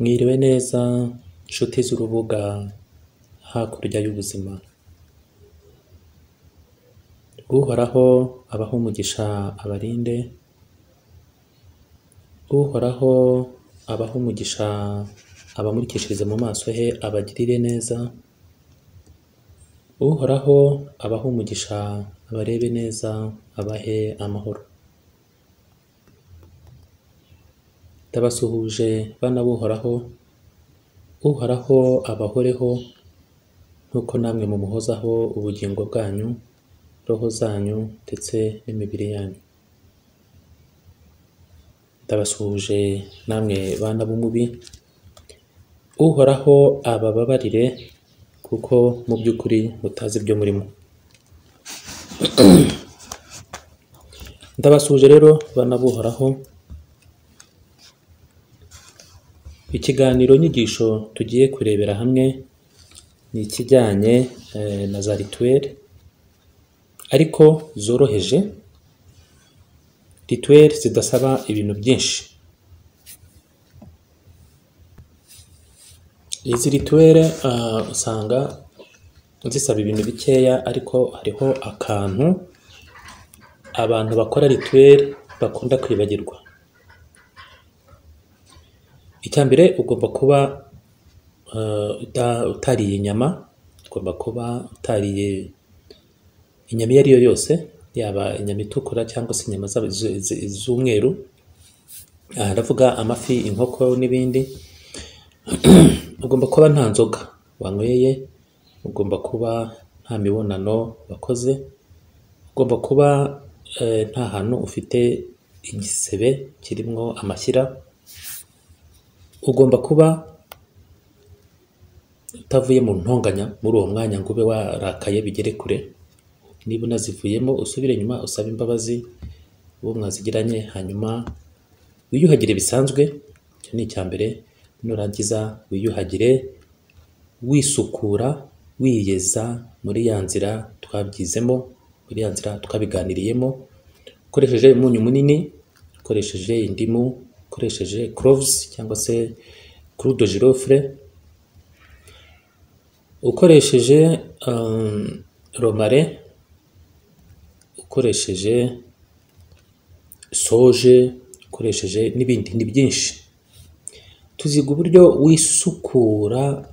Mwiriwe neza nshuti z'urubuga hakurya y'ubuzima uhoraho abahe umugisha abarinde uhoraho abahe umugisha abamurikishirize mu maso he abagirire neza uhoraho abahe umugisha abarebe neza abahe amahoro ndabasuhuje bana b'uhoraho uhoraho abahoreho nk'uko namwe mumuhozaho ubugingo bwanyu roho zanyu ndetse n'imibiri yanyu ndabasuhuje namwe bana b'umubi uhoraho abababarire kuko mu by'ukuri mutazi ibyo murimo ndabasuhuje rero bana b'uhoraho ikiganiro nyigisho tugiye kurebera hamwe ni ikijyanye eh, na za rituweli ariko zoroheje rituweli zidasaba ibintu byinshi izi rituweli ah, usanga zisaba ibintu bikeya ariko hariho akantu abantu bakora rituweli bakunda kwibagirwa icya mbere ugomba kuba eh, uta- utariye inyama ugomba kuba utariye inyama iyo ari yo yose yaba inyama itukura cyangwa se inyama zaba- z- z- z'umweru aha ndavuga amafi inkoko n'ibindi ugomba kuba nta nzoga wanyweye ugomba kuba nta mibonano wakoze ugomba kuba eh, nta hantu ufite igisebe kirimo amashyira ugomba kuba utavuye mu ntonganya muri uwo mwanya ngo ube warakaye bigere kure niba unazivuyemo usubire inyuma usabe imbabazi uwo mwazigiranye hanyuma wiyuhagire bisanzwe icyo ni icya mbere nurangiza wiyuhagire wisukura wiyeza muri ya nzira twabyizemo muri ya nzira twabiganiriyemo ukoresheje umunyu munini ukoresheje indimu ukoresheje cloves cyangwa se croix de girofle ukoresheje um, romare ukoresheje soje ukoresheje n'ibindi ni byinshi tuziga uburyo wisukura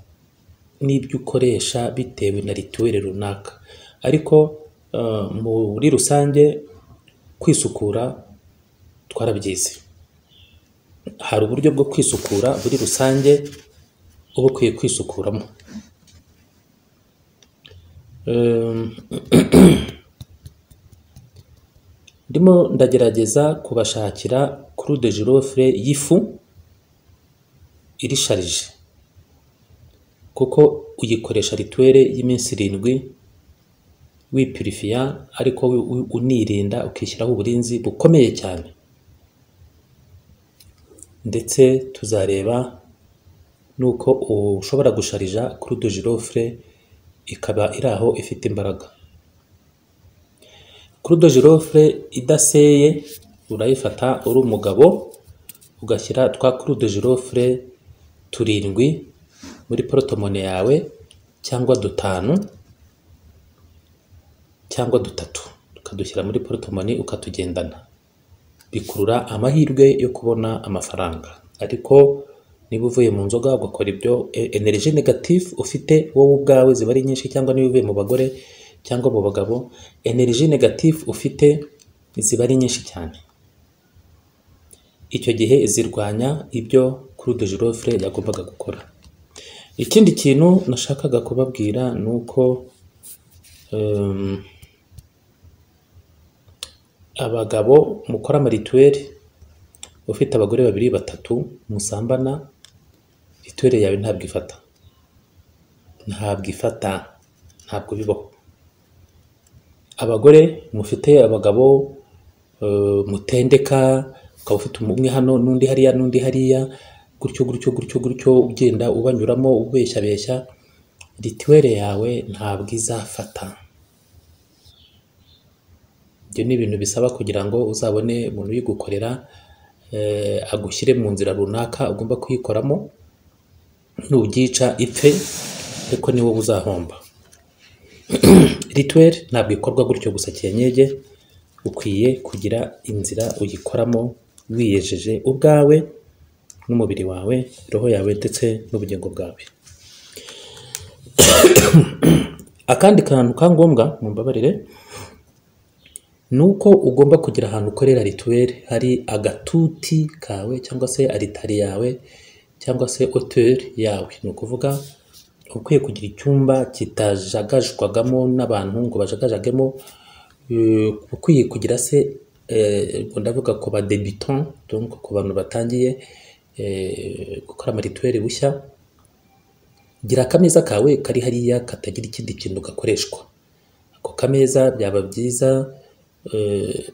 n'ibyo ukoresha bitewe na rituweli runaka ariko uh, muri rusange kwisukura twarabyize hari uburyo bwo kwisukura muri rusange uba ukwiye kwisukuramo Um, ndimo ndagerageza kubashakira croix de girofle y'ifu irisharije kuko uyikoresha rituweli y'iminsi irindwi wipurifiya ariko wi- wi- unirinda ukishyiraho uburinzi bukomeye cyane ndetse tuzareba n'uko ushobora gusharija croix de girofle ikaba iri aho ifite imbaraga croix de girofle idaseye urayifata uri umugabo ugashyira twa croix de girofle turindwi muri porotomone yawe cyangwa dutanu cyangwa dutatu ukadushyira muri porotomoni ukatugendana bikurura amahirwe yo kubona amafaranga ariko niba uvuye mu nzoga ugakora ibyo e- energy negative ufite wowe ubwawe ziba ari nyinshi cyangwa niba uvuye mu bagore cyangwa mu bagabo energy negative ufite ziba ari nyinshi cyane icyo gihe zirwanya ibyo kuri de girofle yagombaga gukora ikindi kintu nashakaga kubabwira ni uko um, abagabo mukora amarituweli ufite abagore babiri batatu musambana rituweli yawe ntabwo ifata ntabwo ifata ntabwo bibaho abagore mufite abagabo eh, mutendeka ukaba ufite umwe hano n'undi hariya n'undi hariya gutyo gutyo gutyo gutyo ugenda ubanyuramo ubeshyabeshya rituweli yawe ntabwo izafata ibyo ni ibintu bisaba kugira ngo uzabone umuntu uyigukorera eh, agushyire mu nzira runaka ugomba kuyikoramo nubyica ipfe ariko ni wowe uzahomba rituweri ntabwo ikorwa gutyo gusa kinyege ukwiye kugira inzira uyikoramo wiyejeje ubwawe n'umubiri wawe roho yawe ndetse n'ubugingo bwawe akandi kantu ka ngombwa mu mbabarire ni uko ugomba kugira ahantu ukorera rituweri hari agatuti kawe cyangwa se aritari yawe cyangwa se hoteli yawe ni ukuvuga uba ukwiye kugira icyumba kitajagajwagamo n'abantu ngo bajagajagemo eh, ukwiye kugira se eh, ubwo ndavuga ku ba debitant donc ku bantu batangiye eh, gukora amarituweri bushya gira akameza kawe kari hariya katagira ikindi kintu gakoreshwa ako kameza byaba byiza eh,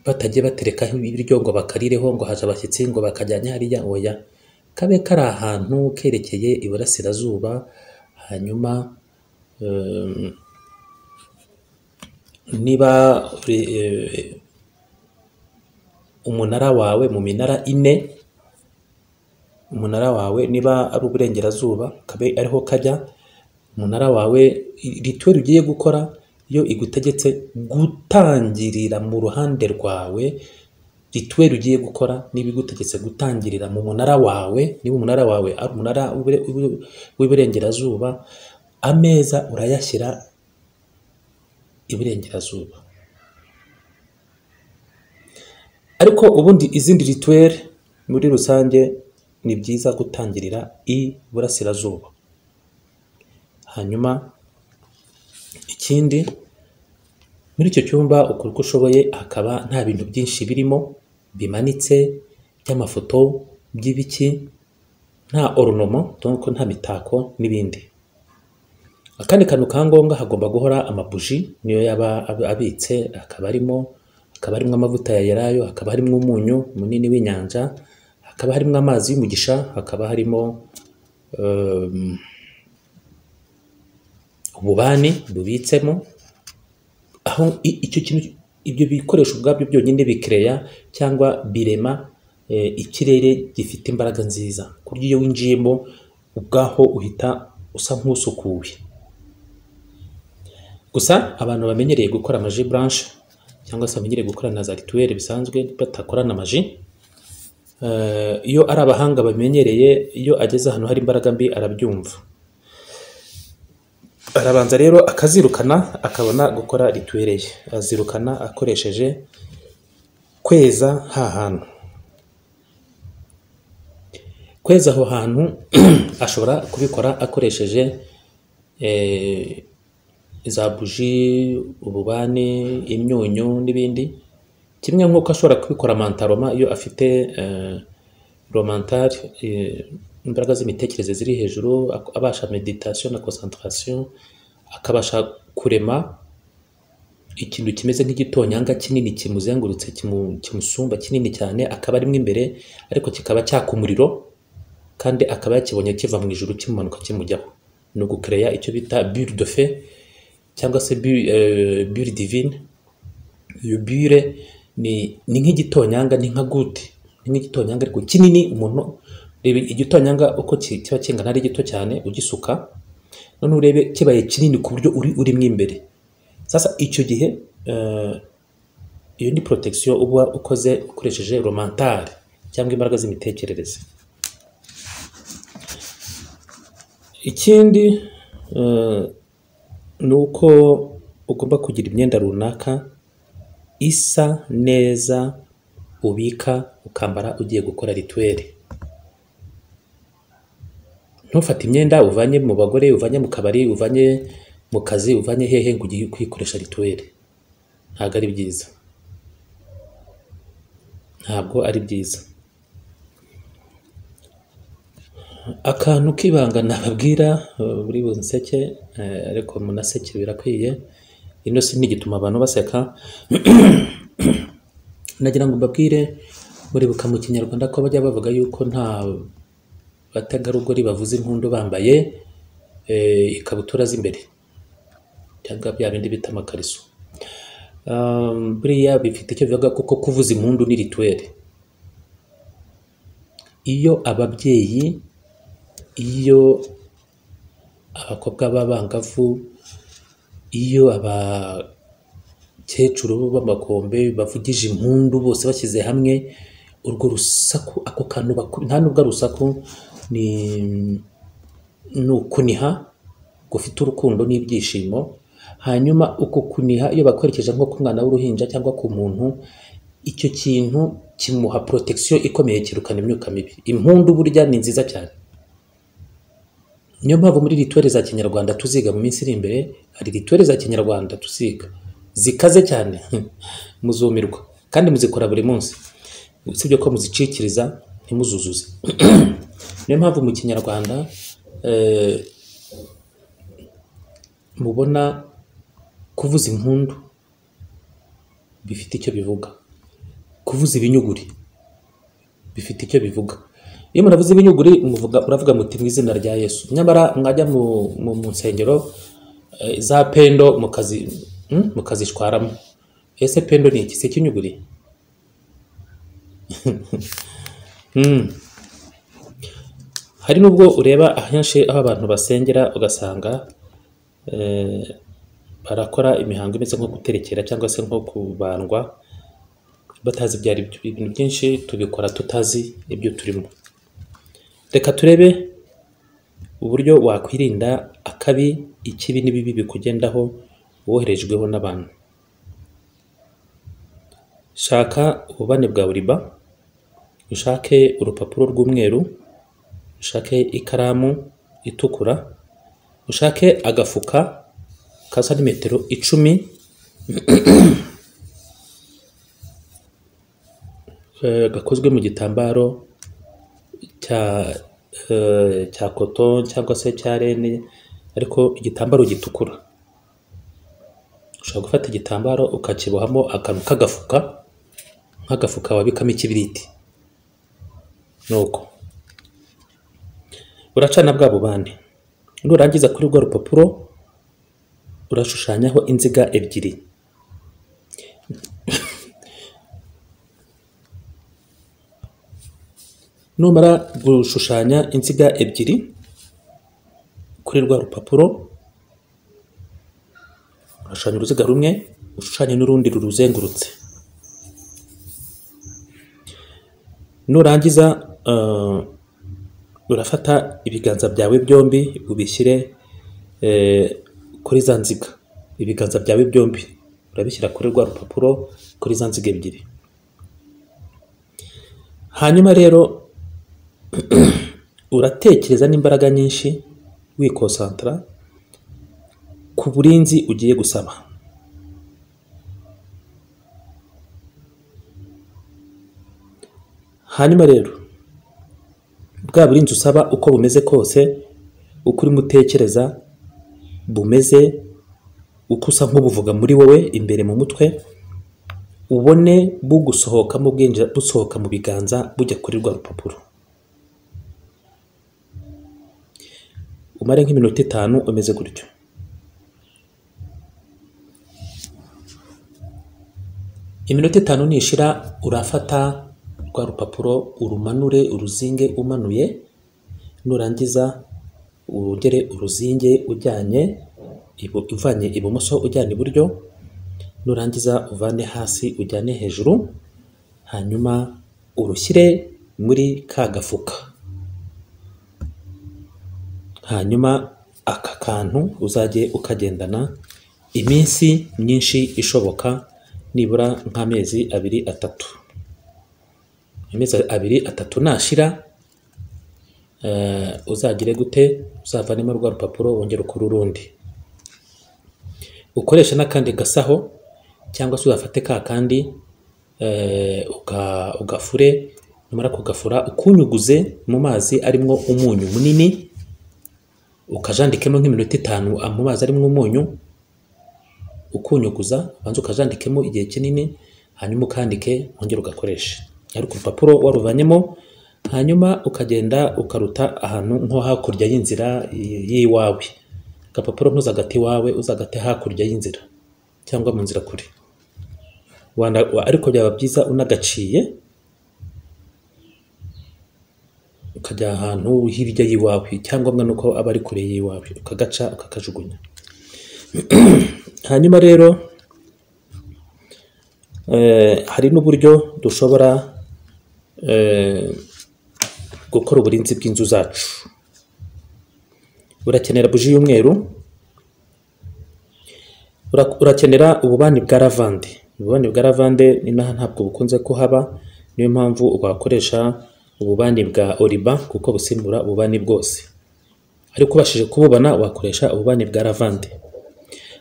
batagiye baterekaho ibiryo ngo bakarireho ngo haje abashyitsi ngo bakajyanye hariya oya kabe kari ahantu kerekeye iburasirazuba hanyuma eh, niba eh, umunara wawe mu minara ine umunara wawe niba ari uburengerazuba kabe ariho kajya umunara wawe rituweri ugiye gukora iyo igutegetse gutangirira mu ruhande rwawe rituweri ugiye gukora niba igutegetse gutangirira mu munara wawe niba umunara wawe ari umunara w'ibure- w'ibure- w'iburengerazuba ameza urayashyira iburengerazuba ariko ubundi izindi rituweri muri rusange ni byiza gutangirira iburasirazuba hanyuma ikindi muri icyo cyumba ukora uko ushoboye hakaba nta bintu byinshi birimo bimanitse by'amafoto by'ibiki nta orunomo donc nta mitako n'ibindi akandi kantu ka ngombwa hagomba guhora amabuji niyo yaba ab- abitse hakaba harimo hakaba harimo amavuta ya yelayo hakaba harimo umunyu munini w'inyanja hakaba harimo amazi y'umugisha hakaba harimo um, ububani bubitsemo aho i- icyo kintu ibyo bikoresho ubwabyo byonyine bikereya cyangwa birema eh, ikirere gifite imbaraga nziza ku buryo iyo winjiyemo ubwaho uhita usa nk'usukuwe gusa abantu bamenyereye gukora amaji blanche cyangwa se bamenyereye gukora na za rituweri bisanzwe batakorana amaji eh, iyo ari abahanga bamenyereye iyo ageze ahantu hari imbaraga mbi arabyumva arabanza rero akazirukana akabona gukora rituweri ye azirukana akoresheje kweza ha hantu kweza aho hantu ashobora kubikora akoresheje eh, za buji ububani imyunyu n'ibindi kimwe nk'uko ashobora kubikora mantaroma iyo afite eh, romantari eh, imbaraga z'imitekerereze ziri hejuru ak- abasha meditation na concentration akabasha kurema ikintu kimeze nk'igitonyanga kinini kimuzengurutse kimu- kimusumba kinini cyane akaba arimo imbere ariko kikaba cyaka umuriro kandi akaba yakibonye kiva mu ijuru kimumanuka kimujyaho ni ugukereya icyo bita bure de fe cyangwa se bure divine iyo bure ni ni nk'igitonyanga ni nka guti ni nk'igitonyanga ariko kinini umuntu reba igitonyanga uko ki- kiba kingana ari gito cyane ugisuka noneho urebe kibaye kinini ku buryo uri urimo imbere sasa icyo gihe eh, iyo ni protection uba ukoze ukoresheje romantare cyangwa imbaraga z'imitekerereze ikindi eh, ni uko ugomba kugira imyenda runaka isa neza ubika ukambara ugiye gukora rituweri ntufate imyenda uvanye mu bagore uvanye mu kabari uvanye mu kazi uvanye hehe ngo ugiye kuyikoresha rituweri ntabwo ari byiza ntabwo ari byiza akantu k'ibanga nababwira eh, buri bunseke eh, ariko munaseke birakwiye ino si n'igituma abantu baseka nagira ngo mbabwire muribuka mu kinyarwanda ko bajya bavuga yuko nta bategarugori bavuza impundu bambaye eh, ikabutura z'imbere cyangwa bya bindi bita amakariso Um, buriya bifite icyo bivuga kuko kuvuza impundu ni rituweri iyo ababyeyi iyo abakobwa b'abangavu iyo abakecuru b'amakombe bavugije impundu bose bashyize hamwe urwo rusaku ako kantu baku- nta nubwo ari urusaku ni ni ukuniha gufite urukundo n'ibyishimo hanyuma uko kuniha iyo bakwerekeje nko ku mwana w'uruhinja cyangwa ku muntu icyo kintu kimuha protection ikomeye kirukana imyuka mibi impundu burya ni nziza cyane niyo mpamvu muri rituweli za kinyarwanda tuziga mu minsi iri imbere hari rituweli za kinyarwanda tuziga zikaze cyane muzumirwa kandi muzikora buri munsi usibye ko muzicikiriza ntimuzuzuze niyo mpamvu mu kinyarwanda eh, mubona kuvuza impundu bifite icyo bivuga kuvuza ibinyuguri bifite icyo bivuga iyo muravuze ibinyuguri muvuga muravuga muti mu izina rya yesu nyamara mwajya mu, mu, mu nsengero eh, za pendo mukazi hmm? mukazishwaramo ese pendo ni iki si ikinyuguri hari n'ubwo ureba ahenshi aho abantu basengera ugasanga eh, barakora imihango imeze nko guterekera cyangwa se nko kubandwa batazi ibyo ari byo ibintu byinshi tubikora tutazi ibyo turimo reka turebe uburyo wakwirinda akabi ikibi n'ibibi bikugendaho woherejweho n'abantu shaka ububane bwa buriba ushake urupapuro rw'umweru ushake ikaramu itukura ushake agafuka ka santimetero icumi eh, gakozwe mu gitambaro cya eh, cya koto cyangwa se cya rene ariko igitambaro gitukura ushobora gufata igitambaro ukakibohamo akantu k'agafuka nk'agafuka wabikamo ikibiriti nuko uracana bwa bubande nurangiza kuri rwo rupapuro urashushanyaho inziga ebyiri numara gushushanya inziga ebyiri kuri rwa rupapuro urashushanya uruziga rumwe ushushanye n'urundi ruruzengurutse nurangiza eh, urafata ibiganza byawe byombi ubishyire eh, kuri za nziga ibiganza byawe byombi urabishyira kuri rwa rupapuro kuri za nziga ebyiri hanyuma rero uratekereza n'imbaraga nyinshi wikosantara ku burinzi ugiye gusaba hanyuma rero bwa burinzi usaba uko bumeze kose uko urimo utekereza bumeze uko usa nk'ubuvuga muri wowe imbere mu mutwe ubone bugusohokamo bwinjira busohoka mu biganza bujya kuri rwa rupapuro umare nk'iminota itanu umeze gutyo iminota itanu nishira urafata rwa rupapuro urumanure uruzinge umanuye nurangiza urugere uruzinge ujyanye ibu- uvanye ibumoso ujyana iburyo nurangiza uvane hasi ujyane hejuru hanyuma urushyire muri ka gafuka hanyuma aka kantu uzajye ukagendana iminsi myinshi ishoboka nibura nk'amezi abiri atatu amezi abiri atatu nashira eh, uzagire gute uzavanemo rwa rupapuro wongere ukore urundi ukoresha n'akandi gasaho cyangwa se uzafate ka kandi eh, uka- ugafure numara kugafura ukunyuguze mu mazi arimo umunyu munini ukajandikemo nk'iminota itanu mu mazi arimo umunyu ukunyuguza ubanza ukajandikemo igihe kinini hanyuma ukandike wongere ugakoreshe ariko urupapuro waruvanyemo hanyuma ukagenda ukaruta ahantu nko hakurya y'inzira y- y'iwawe agapapuro ntuzagate iwawe uzagate hakurya y'inzira cyangwa mu nzira kure Wana- wa- ariko byaba byiza unagaciye ukajya ahantu hirya y'iwawe icyangombwa ni uko aba ari kure y'iwawe ukagaca ukakajugunya hanyuma rero eh, hari n'uburyo dushobora eh, gukora uburinzi bw'inzu zacu urakenera buji y'umweru Ura- urakenera ububani bwa lavande ububani bwa lavande inaha ntabwo bukunze kuhaba niyo mpamvu wakoresha ububani bwa oriba kuko busimbura ububani bwose ariko ubashije kububana wakoresha ububani bwa lavande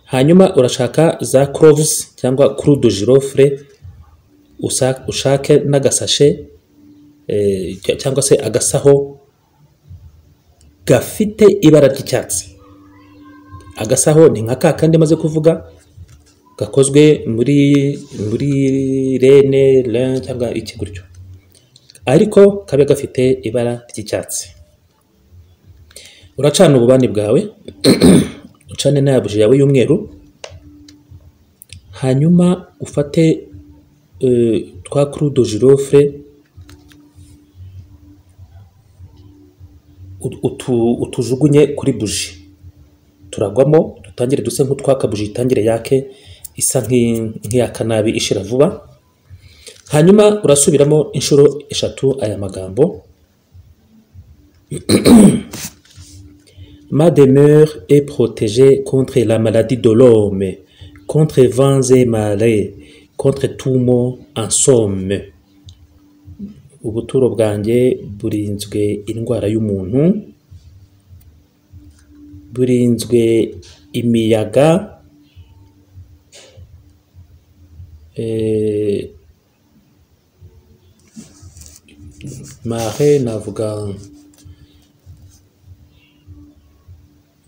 hanyuma urashaka za croves cyangwa crudo girofre usa- ushake n'agasashe eh, cy- cyangwa se agasaho gafite ibara ry'icyatsi agasaho ni nka ka kandi maze kuvuga gakozwe muri muri rene lin cyangwa iki gutyo ariko kabe gafite ibara ry'icyatsi uracana ububani bwawe ucane na buji yawe y'umweru hanyuma ufate eh, twa crudo girofre ut- utu- utujugunye kuri buji turagwamo dutangire duse nk'utwaka buji itangire yake isa nk'i- nk'iyaka nabi ishira vuba hanyuma urasubiramo inshuro eshatu aya magambo Ma demeure est protégée contre la maladie de l'homme, contre vents et marées, contre tout mot en somme. Ubuturo bwanjye burinzwe indwara y'umuntu, burinzwe imiyaga, eh, marée navuga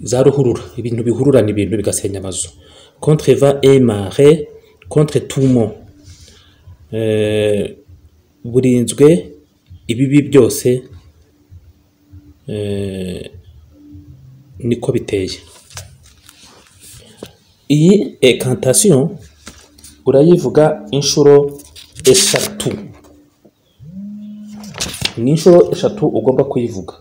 za ruhurura ibintu bihururana ibintu bigasenya amazu contre va et mare contre tumo burinzwe ibibi byose eh, niko biteye iyi ekantation urayivuga inshuro eshatu ni inshuro eshatu ugomba kuyivuga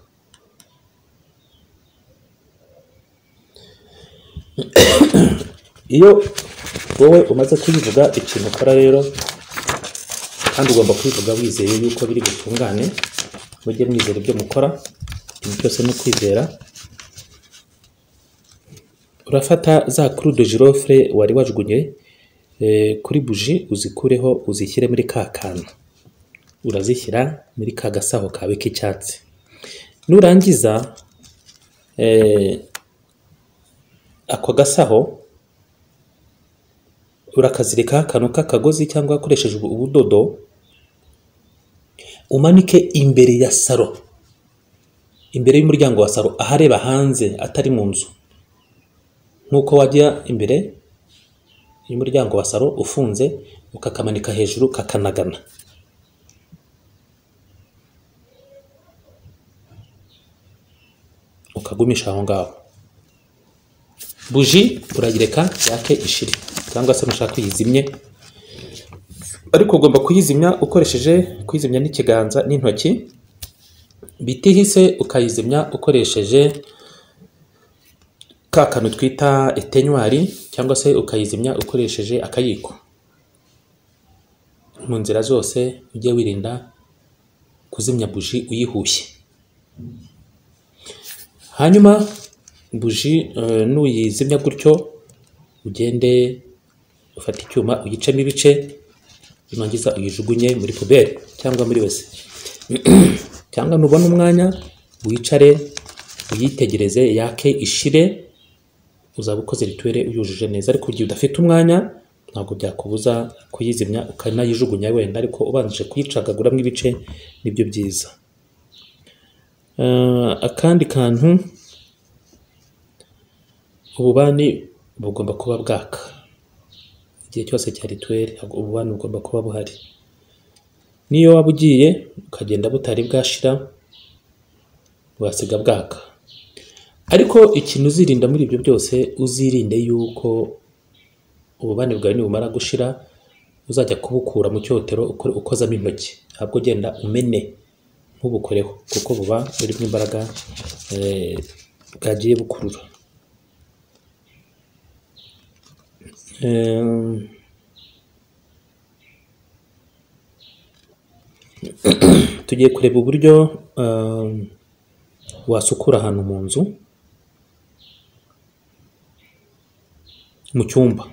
iyo wowe umaze kuyivuga ikintu ukora rero kandi ugomba kuyivuga wizeye yuko biri butungane mujye mwizera ibyo mukora ikintu cyose ni ukwizera urafata za crudo girofre wari wajugunye eh, kuri buji uzikureho uzishyire muri ka kantu urazishyira muri ka gasaho kawe k'icyatsi nurangiza eh, ako gasaho urakazirikaho akantu k'akagozi cyangwa ukoresheje ubu- ubudodo umanike imbere ya saro imbere y'umuryango wa saro ahareba hanze atari mu nzu nk'uko wajya imbere y'umuryango wa saro ufunze ukakamanika hejuru kakanagana ukagumisha aho ngaho buji urayireka yake ishiri cyangwa se nushaka uyizimye ariko ugomba kuyizimya ukoresheje kuyizimya n'ikiganza n'intoki bitihise ukayizimya ukoresheje ka kantu twita etenywari cyangwa se ukayizimya ukoresheje akayiko mu nzira zose ujye wirinda kuzimya buji uyihushye hanyuma buji eh, nuyizimya gutyo ugende ufata icyuma uyicemo ibice nurangiza uyijugunye muri puberi cyangwa muri wese cyangwa nubona umwanya wicare uyitegereze yake ishire uzaba ukoze rituwere uyujuje neza ariko igihe udafite umwanya ntabwo byakubuza kuyizimya ukanayijugunya wenda ariko ubanjije kuyicagaguramo ibice nibyo byiza Eh, akandi kantu ububani bugomba kuba bwaka igihe cyose cya rituweri ntabwo ububani bugomba kuba buhari n'iyo waba ugiye ukagenda butari bwashira wasiga bwaka ariko ikintu uzirinda muri ibyo byose uzirinde yuko ububani bwawe nibumara gushira uzajya kubukura mu cyotero ukore- ukozamo intoki ntabwo ugenda umene ntubukoreho kuko buba burimo imbaraga eh, bwagiye bukurura Eh, tugiye kureba uburyo eh, wasukura ahantu mu nzu mu cyumba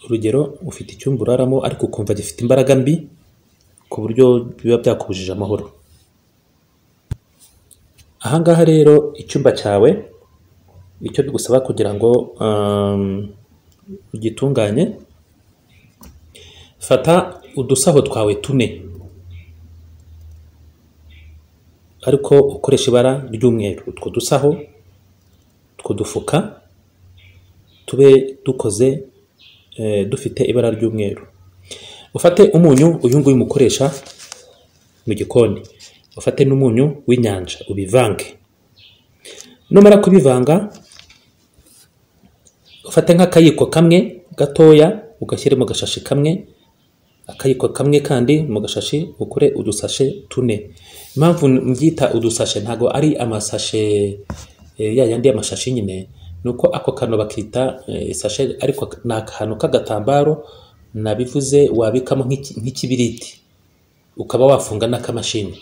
urugero ufite icyumba uraramo ariko ukumva gifite imbaraga mbi ku buryo biba byakubujije amahoro aha ngaha rero icyumba cyawe icyo bigusaba kugira ngo um, ugitunganye fata udusaho twawe tune ariko ukoresha ibara ry'umweru utwo dusaho utwo dufuka tube dukoze eh, dufite ibara ry'umweru ufate umunyu uyu nguyu umukoresha mu gikoni ufate n'umunyu w'inyanja ubivange numara kubivanga ufate nk'akayiko kamwe gatoya ugashyire mu gashashi kamwe akayiko kamwe kandi mu gashashi ukore udusashe tune impamvu mbyita udusashe ntabwo ari amasashe eh, ya yandi y'amashashi nyine ni uko ako kantu bakita eh, isashe ariko ni akantu k'agatambaro nabivuze wabikamo nk'iki- nk'ikibiriti ukaba wafunga n'akamashini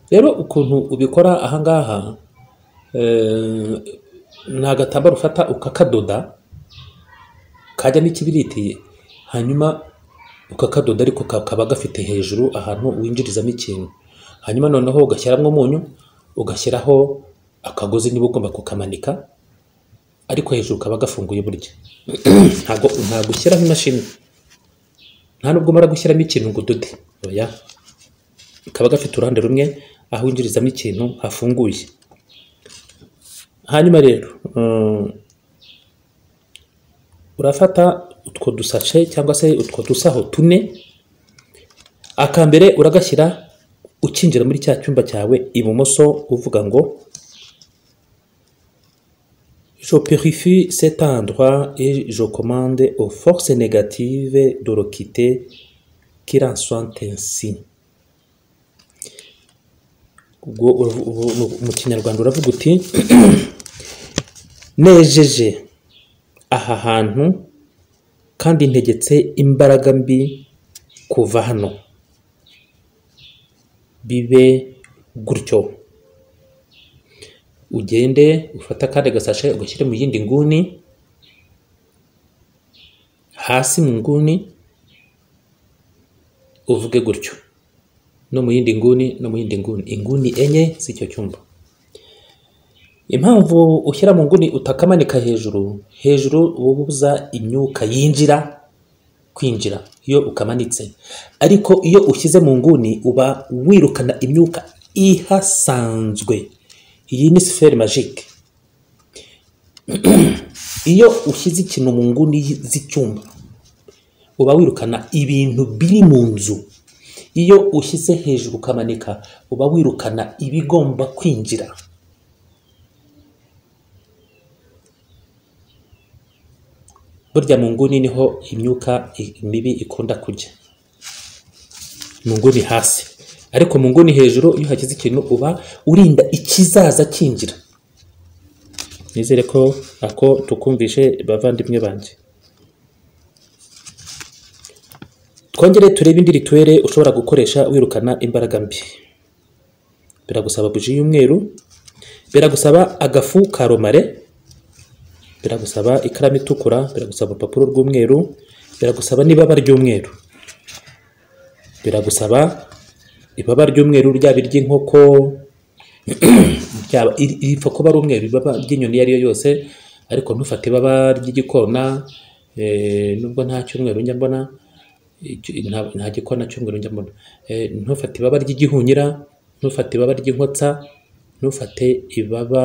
rero ukuntu ubikora ahangaha eh, ni agatambaro ufata ukakadoda kajyamo ikibiriti hanyuma ukakadoda ariko kakaba gafite hejuru ahantu winjirizamo ikintu hanyuma noneho ugashyiramo umunyu ugashyiraho akagozi niba ugomba kukamanika ariko hejuru kaba gafunguye burya ntabwo ntabwo ushyiraho imashini nta nubwo umara gushyiramo ikintu ngo udote oya kaba gafite uruhande rumwe aho winjirizamo ikintu hafunguye hanyuma rero mm, urafata utwo dusashe cyangwa se utwo dusaho tune akambere uragashyira ukinjira muri cya cyumba cyawe ibumoso uvuga ngo je purifie cet endroit et je commande aux forces négatives de le quitter qu'il en soit ainsi ubwo uravu- ubu- mu- mu kinyarwanda uravuga uti nejeje aha hantu kandi ntegetse imbaraga mbi kuva hano bibe gutyo ugende ufate akandi gasashe ugashyire mu yindi nguni hasi mu nguni uvuge gutyo no mu yindi nguni no mu yindi nguni inguni enye z'icyo cyumba impamvu ushyira mu nguni utakamanika hejuru hejuru uba ubuza imyuka yinjira kwinjira iyo ukamanitse ariko iyo ushyize mu nguni uba wirukana imyuka ihasanzwe iyi ni siferi magike iyo ushyize ikintu mu nguni z'icyumba uba wirukana ibintu biri mu nzu iyo ushyize hejuru ukamanika uba wirukana ibigomba kwinjira burya mu nguni niho imyuka i- mibi ikunda kujya mu nguni hasi ariko mu nguni hejuru iyo hagize ikintu uba urinda ikizaza cyinjira nizere ko ako tukumvishe bavandimwe banjye twongere turebe indi rituwere ushobora gukoresha wirukana imbaraga mbi biragusaba buji y'umweru biragusaba agafu ka romare biragusaba ikaramu itukura biragusaba urupapuro rw'umweru biragusaba n'ibaba ry'umweru biragusaba ibaba ry'umweru ryaba iry'inkoko ryaba iri- iripfa kuba ari umweru ibaba ry'inyoni iyo ari yo yose ariko ntufate ibaba ry'igikona eh, nubwo nta cyumweru njya mbona icyo- nta- nta gikona cyumweru njya mbona Eh, ntufate ibaba ry'igihunyira ntufate ibaba ry'inkotsa ntufate ibaba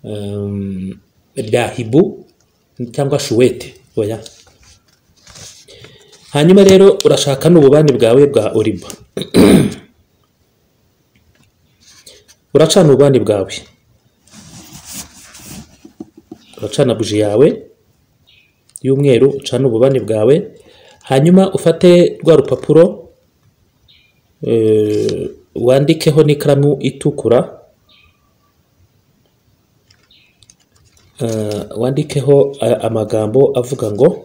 um, rya hibu cyangwa shuwete oya hanyuma rero urashaka n'ububani bwawe bwa oriba uracana ububani bwawe uracana buji yawe y'umweru ucana ububani bwawe hanyuma ufate rwa rupapuro eh, wandikeho n'ikaramu itukura eh, wandikeho eh, amagambo avuga ngo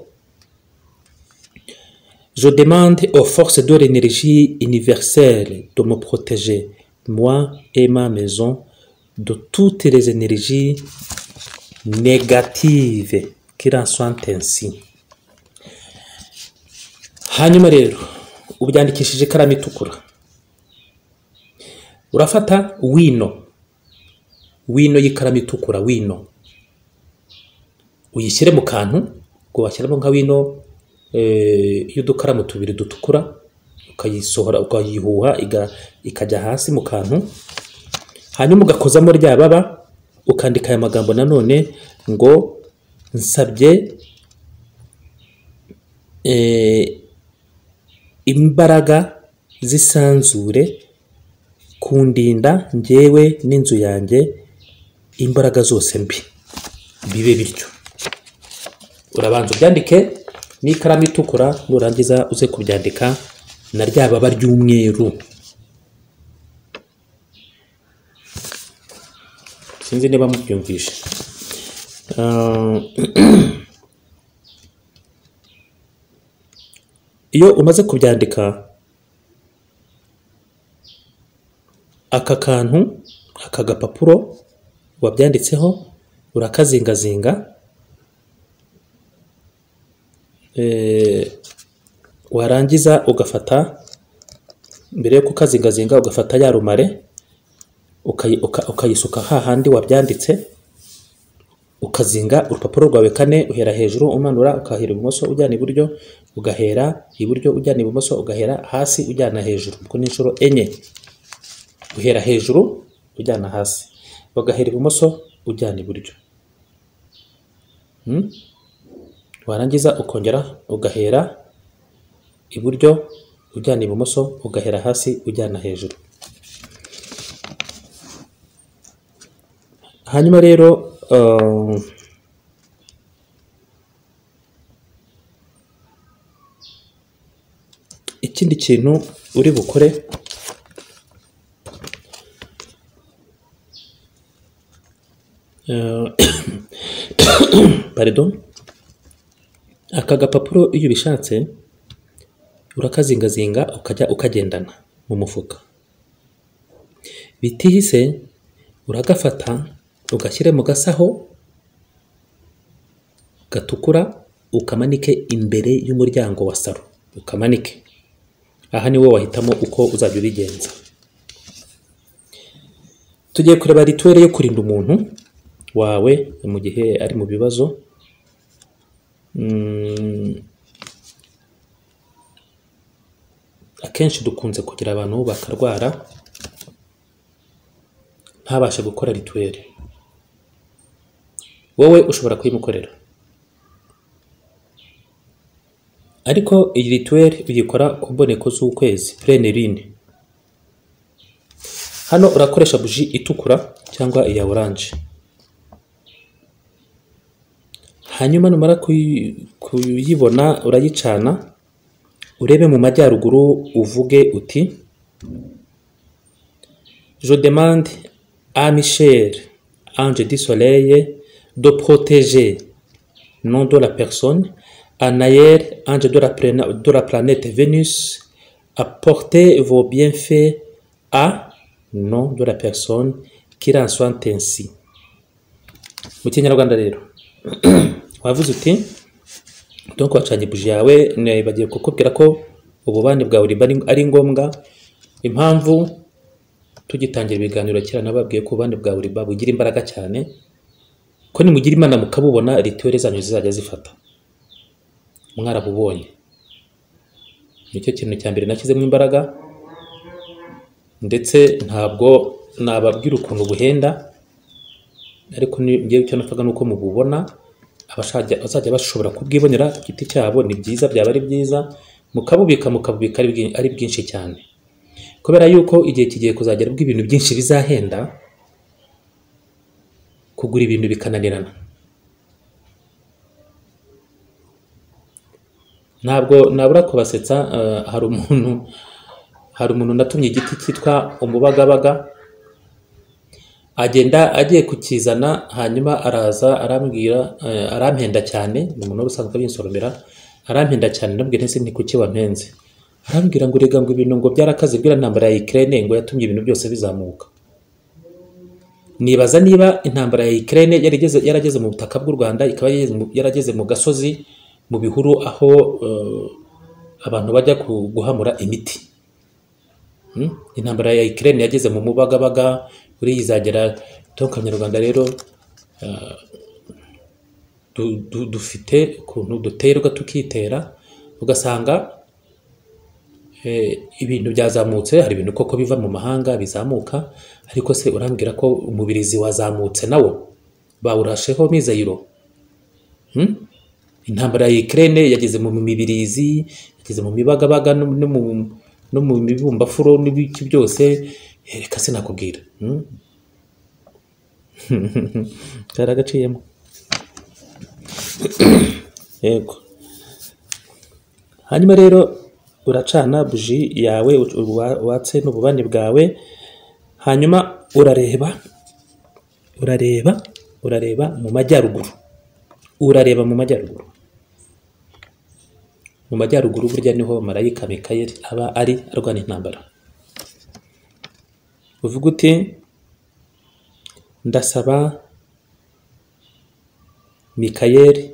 Je demande aux forces de l'énergie universelle de me protéger, moi et ma maison, de toutes les énergies négatives qu'il en soit ainsi. hanyuma rero ubyandikishije ikaramu itukura urafata wino wino y'ikaramu itukura wino uyishyire mu kantu ngo washyiramo nka wino eh, y'udukaramu tubiri dutukura ukayisohora ukayihuha iga- ikajya hasi mu kantu hanyuma ugakozamo rya baba ukandika aya magambo nanone ngo nsabye eh, imbaraga z'isanzure kundinda njyewe n'inzu yanjye imbaraga zose mbi bibe bityo urabanza ubyandike n'ikaramu itukura nurangiza uze kubyandika na rya baba ry'umweru sinzi niba mubyumvishe Ah, iyo umaze kubyandika aka kantu aka gapapuro wabyanditseho urakazingazinga Eh, warangiza ugafata mbere yo kukazingazinga ugafata ya rumare ukayi- uka- ukayisuka hahandi wabyanditse ukazinga urupapuro rwawe kane uhera hejuru umanura ukahera ibumoso ujyana iburyo ugahera iburyo ujyana ibumoso ugahera hasi ujyana hejuru ubwo ni inshuro enye uhera hejuru ujyana hasi ugahera ibumoso ujyana iburyo Hmm? warangiza ukongera ugahera iburyo ujyana ibumoso ugahera hasi ujyana hejuru hanyuma rero uh, ikindi kintu uri bukore uh, pardon aka gapapuro iyo ubishatse urakazingazinga ukajya ukagendana mu mufuka bitihise uragafata ugashyire mu gasaho gatukura ukamanike imbere y'umuryango wa saro ukamanike aha ni wowe wahitamo uko uzajya ubigenza tugiye kureba rituweli yo kurinda umuntu wawe mu gihe ari mu bibazo Mm, akenshi dukunze kugira abantu bakarwara ntabashe gukora rituweli wowe ushobora kuyimukorera ariko iyi rituweli uyikora ku mboneko z'ukwezi purenirine hano urakoresha buji itukura cyangwa iya oranje hanyuma numara kuyi- kuyibona urayicana urebe mu majyaruguru uvuge uti je demande à Michel ange du soleil de protéger nom de la personne Anaël ange de la, plana- de la planète Vénus apportez vos bienfaits à nom de la personne qu'il en soit ainsi mu kinyarwanda rero wavuze uti donc wacanye buji yawe bagiye kukubwira ko ububani bwawe burimba ari- ari ngombwa impamvu tugitangira ibiganiro kera nababwiye ko ububani bwawe burimba bugira imbaraga cyane ko nimugira imana mukabubona rituweli zanyu zizajya zifata mwarabubonye nicyo kintu cya mbere nashyizemo imbaraga ndetse ntabwo nababwira ukuntu buhenda ariko ni- njyewe icyo nafaga ni uko mububona abashajya- bazajya bashobora kubwibonera ku giti cyabo ni byiza byaba ari byiza mukabubika mukabubika ari bwi- ari bwinshi cyane kubera yuko igihe kigiye kuzagera ubwo ibintu byinshi bizahenda kugura ibintu bikananirana ntabwo nabura kubasetsa eh, hari umuntu hari umuntu natumye igiti cyitwa umubagabaga agenda agiye kukizana hanyuma araza arambwira eh, arampenda cyane ni umuntu wari usanzwe abinsoromera arampenda cyane ndabwira ese ni kuki wampenze arambwira ngo rega ngo ibintu ngo byarakaze bwira intambara ya Ukraine ngo yatumye ibintu byose bizamuka nibaza niba intambara ya Ukraine yarageze yarageze mu butaka bw'u Rwanda ikaba yarageze mu- yarageze mu gasozi mu bihuru aho eh, abantu bajya ku- guhamura imiti Hmm? intambara ya Ukraine yageze mu mubagabaga uri izagera tonka nyarwanda rero eh, du- du- dufite ukuntu duterwa tukitera ugasanga eh, ibintu byazamutse hari ibintu koko biva mu mahanga bizamuka ariko se urambwira ko umubirizi wazamutse nawo bawurasheho mizayiro hmm? intambara ya Ukraine yageze mu mibirizi yageze mu mibagabaga no no mu no mu mibumbafuro n'ibiki byose Eh, reka sinakubwira hmm? karagaciyemo yego hanyuma rero uracana buji yawe uwa- watse n'ububani bwawe hanyuma urareba urareba urareba mu majyaruguru urareba mu majyaruguru mu majyaruguru burya niho marayika mikayeli aba ari arwana intambara uvuga uti ndasaba mikayeli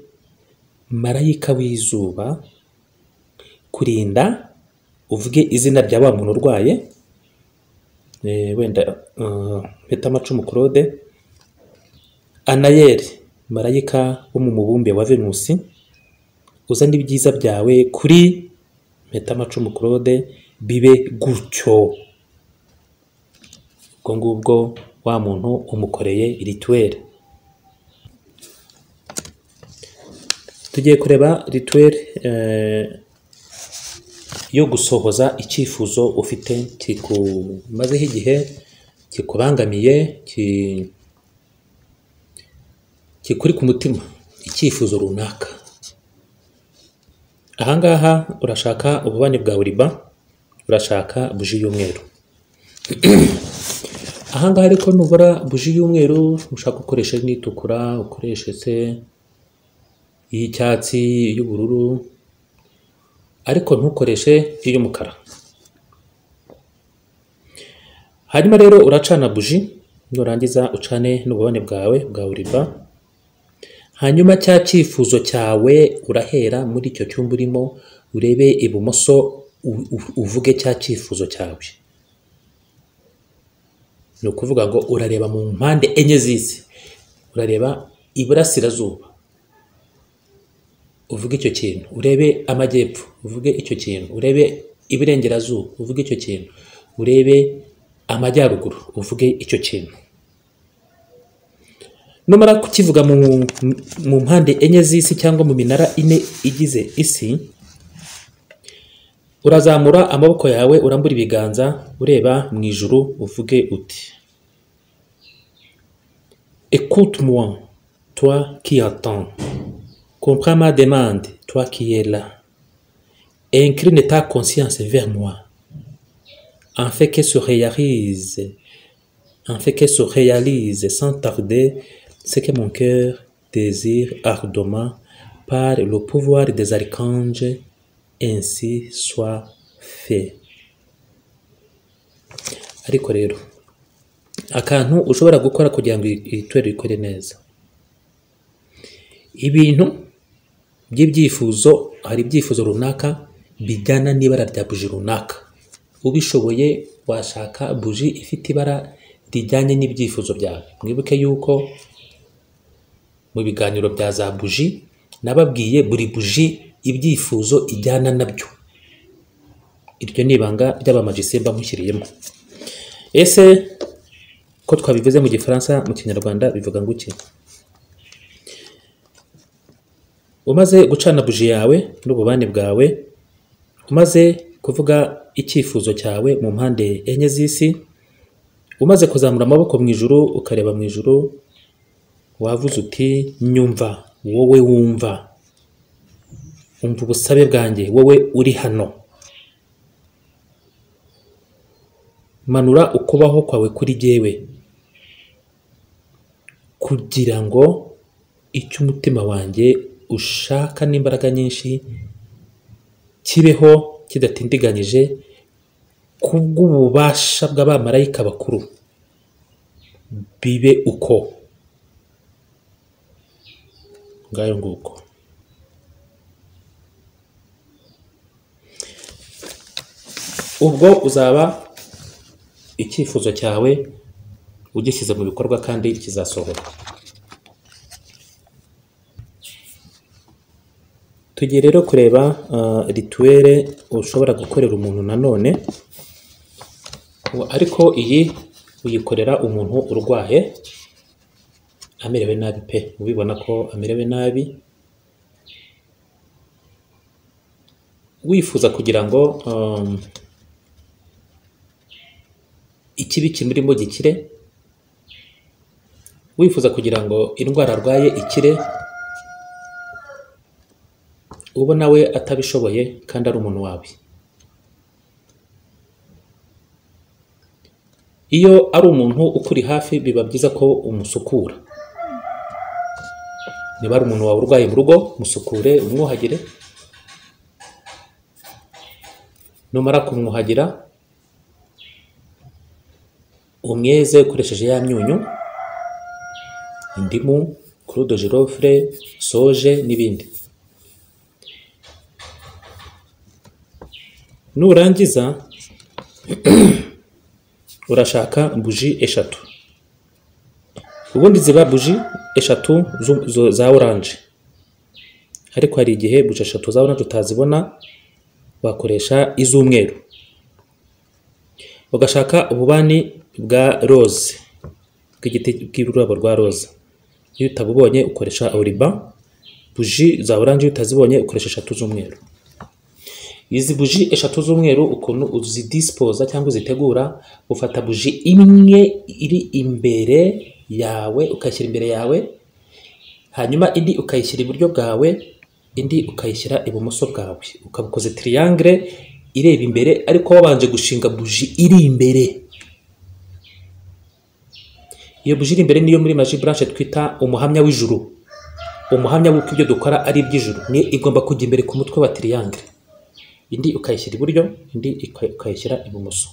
marayika w'izuba kurinda uvuge izina rya wa muntu urwaye eh, wenda eh, mpeta amacumu claude anayeli marayika wo mu mubumbe wa venusi uzane ibyiza byawe kuri mpeta amacumu claude bibe gutyo ubwo ngubwo wa muntu umukoreye rituweli tugiye kureba rituweli yo gusohoza icyifuzo ufite kikumazeho igihe kikubangamiye ki- kikuri ku mutima icyifuzo runaka ahangaha urashaka ububani bwa riba urashaka buji y'umweru ahangaha ariko nubura buji y'umweru ushaka ukoresha n'itukura ukoreshe se iy'icyatsi iy'ubururu ariko ntukoreshe iy'umukara hanyuma rero uracana buji nurangiza ucane n'ububani bwawe bwa riba hanyuma cya cyifuzo cyawe urahera muri icyo cyumba urimo urebe ibumoso u- u- uvuge cya cyifuzo cyawe ni ukuvuga ngo urareba mu mpande enye z'isi urareba iburasirazuba uvuge icyo kintu urebe amajyepfo uvuge icyo kintu urebe iburengerazuba uvuge icyo kintu urebe amajyaruguru uvuge icyo kintu numara kukivuga mu, mu mpande enye z'isi cyangwa mu minara ine igize isi urazamura amaboko yawe urambura ibiganza ureba mu ijuru uvuge uti écoute moi toi qui attends comprends ma demande toi qui es là et incline ta conscience vers moi en fait que se réalise en fait qu'elle se réalise sans tarder ce que mon cœur désire ardemment par le pouvoir des archanges, ainsi soit fait. Ariko rero, akantu ushobora gukora kugira ngo itorero ikore neza. Ibintu by'ibyifuzo, hari ibyifuzo runaka bijyana n'ibara rya buji runaka. Ubishoboye washaka buji ifite ibara rijyanye n'ibyifuzo byawe. Mwibuke yuko mu biganiro bya za buji nababwiye buri buji ibyifuzo ijyana nabyo. Iryo ni ibanga ry'abamajisemba mushyiriyemo. Ese ko twabivuze mu gifaransa mu kinyarwanda bivuga ngo iki? Umaze gucana buji yawe n'ububani bwawe, umaze kuvuga icyifuzo cyawe mu mpande enye z'isi, umaze kuzamura amaboko mu ijuru ukareba mu ijuru wavuze uti nyumva wowe wumva umva ubusabe bwanjye wowe uri hano manura ukubaho kwawe kuri jyewe kugira ngo icyo umutima wanjye ushaka n'imbaraga nyinshi kibeho kidatindiganyije kubw'ububasha bw'abamarayika bakuru bibe uko ngayo nguko ubwo uzaba icyifuzo cyawe ugishyize mu bikorwa kandi kizasohoka tugiye rero kureba ah, rituwere ushobora gukorera umuntu nanone ariko iyi uyikorera umuntu urwaye amerewe nabi pe ubibona ko amerewe nabi wifuza kugira ngo um, ikibi kimurimo gikire wifuza kugira ngo indwara arwaye ikire uba nawe atabishoboye kandi ari umuntu wawe iyo ari umuntu ukuri hafi biba byiza ko umusukura niba ari umuntu wawe urwaye mu rugo musukure umwuhagire numara kumwuhagira umweze ukoresheje ya myunyu indimu kurudo girofure soje n'ibindi nurangiza urashaka buji eshatu ubundi ziba buji eshatu zu- zu- za oranje ariko hari igihe buji eshatu za oranje utazibona wakoresha iz'umweru ugashaka ububani bwa roze bw'igiti bw'ururabo rwa roza iyo utabubonye ukoresha oriba buji za oranje iyo utazibonye ukoresha eshatu z'umweru izi buji eshatu z'umweru ukuntu uzidisipoza cyangwa uzitegura ufata buji imwe iri imbere yawe ukayishyira imbere yawe hanyuma indi ukayishyira iburyo bwawe indi ukayishyira ibumoso bwawe ukaba ukoze tiriyangire ireba imbere ariko wabanje gushinga buji iri imbere iyo buji iri imbere niyo muri maji buranshe twita umuhamya w'ijuru umuhamya w'uko ibyo dukora ari iby'ijuru ni igomba kujya imbere ku mutwe wa tiriyangire indi ukayishyira iburyo indi uka- ukayishyira ibumoso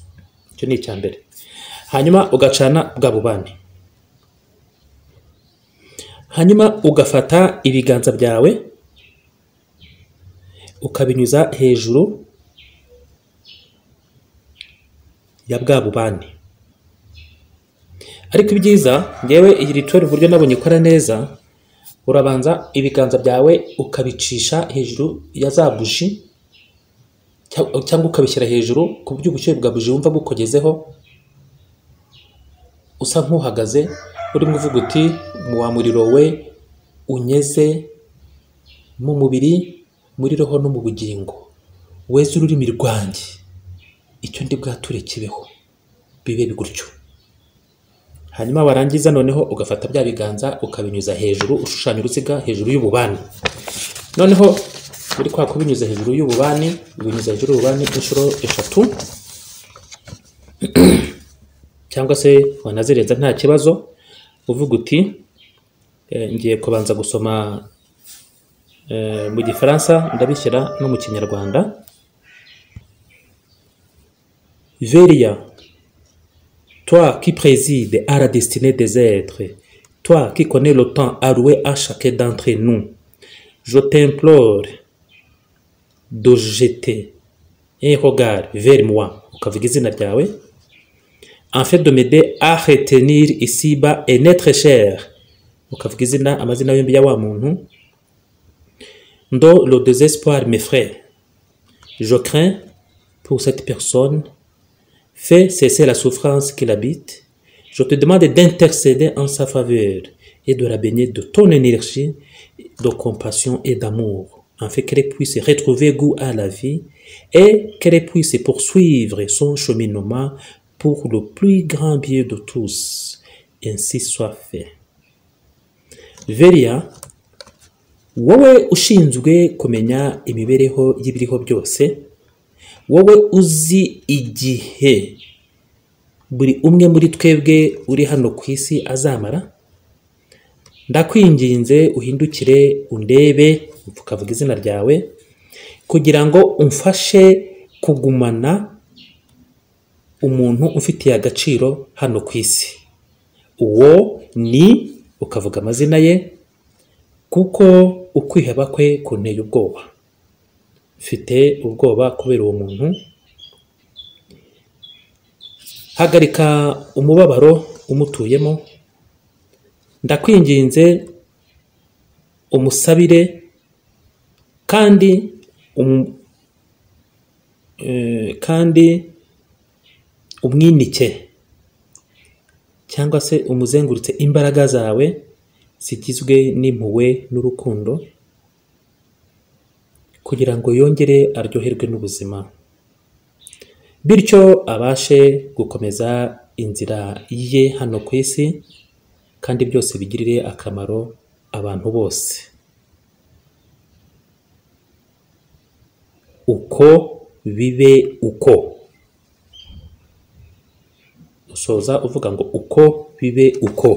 icyo ni icya mbere hanyuma ugacana bwa bubani hanyuma ugafata ibiganza byawe ukabinyuza hejuru ya bwa bubani ariko ibyiza ngewe iyi rituweri uburyo nabonye ikora neza urabanza ibiganza byawe ukabicisha hejuru ya za buji cyangwa cyangwa ukabishyira hejuru ku buryo ubushyuhe bwa buji wumva bukugezeho usa nk'uhagaze urimo uvuga uti mu wa muriro we unyeze mu mubiri muri roho no mu bugingo weze ururimi rwanjye icyo ndi bwature kibeho bibe gutyo hanyuma warangiza noneho ugafata bya biganza ukabinyuza hejuru ushushanya uruziga hejuru y'ububani noneho muri kwa kubinyuza hejuru y'ububani ubinyuza hejuru y'ububani inshuro eshatu cyangwa se wanazirenza nta kibazo uvuga uti eh, ngiye kubanza gusoma eh, mu gifaransa ndabishyira no mu kinyarwanda veria Toi qui préside à la destinée des êtres, toi qui connais le temps alloué à chacun d'entre nous, je t'implore de jeter un regard vers moi, ukavuga izina ryawe, afin de m'aider à retenir ici-bas un être cher, ukavuga izina amazina yombi ya wa muntu, dans le désespoir, mes frères, je crains pour cette personne Fais cesser la souffrance qui l'habite. Je te demande d'intercéder en sa faveur et de la baigner de ton énergie, de compassion et d'amour, afin qu'elle puisse retrouver goût à la vie et qu'elle puisse poursuivre son cheminement pour le plus grand bien de tous. Ainsi soit fait. Veria, wowe ushinzwe kumenya imibereho y'ibiriho byose wowe uzi igihe buri umwe muri twebwe uri hano ku isi azamara ndakwinginze uhindukire undebe ukavuga izina ryawe kugira ngo umfashe kugumana umuntu ufitiye agaciro hano ku isi uwo ni ukavuga amazina ye kuko ukwiheba kwe kunteye ubwoba mfite ubwoba kubera uwo muntu hagarika umubabaro umutuyemo ndakwinginze umusabire kandi umu- eh, kandi umwinike cyangwa se umuzengurutse imbaraga zawe zigizwe n'impuhwe n'urukundo kugira ngo yongere aryoherwe n'ubuzima bityo abashe gukomeza inzira ye hano ku isi kandi byose bigirire akamaro abantu bose uko bibe uko usoza uvuga ngo uko bibe uko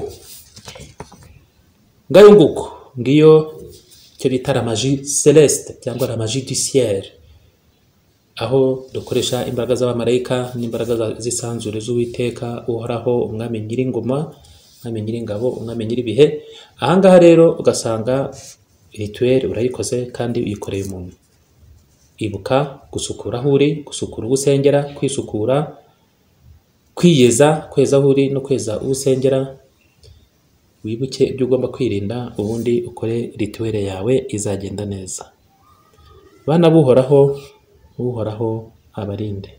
ngayo nguko ngiyo icyo bita ramaji celeste cyangwa ramaji du ciel aho dukoresha imbaraga z'abamarayika n'imbaraga za- z'isanzure z'uwiteka uhoraho umwami nyiringoma umwami nyiringabo umwami nyiribihe ahangaha rero ugasanga rituweli urayikoze kandi uyikoreye umuntu ibuka gusukura aho uri gusukura uwo usengera kwisukura kwiyeza kweza aho uri no kweza uwo usengera wibuke ibyo ugomba kwirinda ubundi ukore rituweli yawe izagenda neza bana buhoraho uhoraho abarinde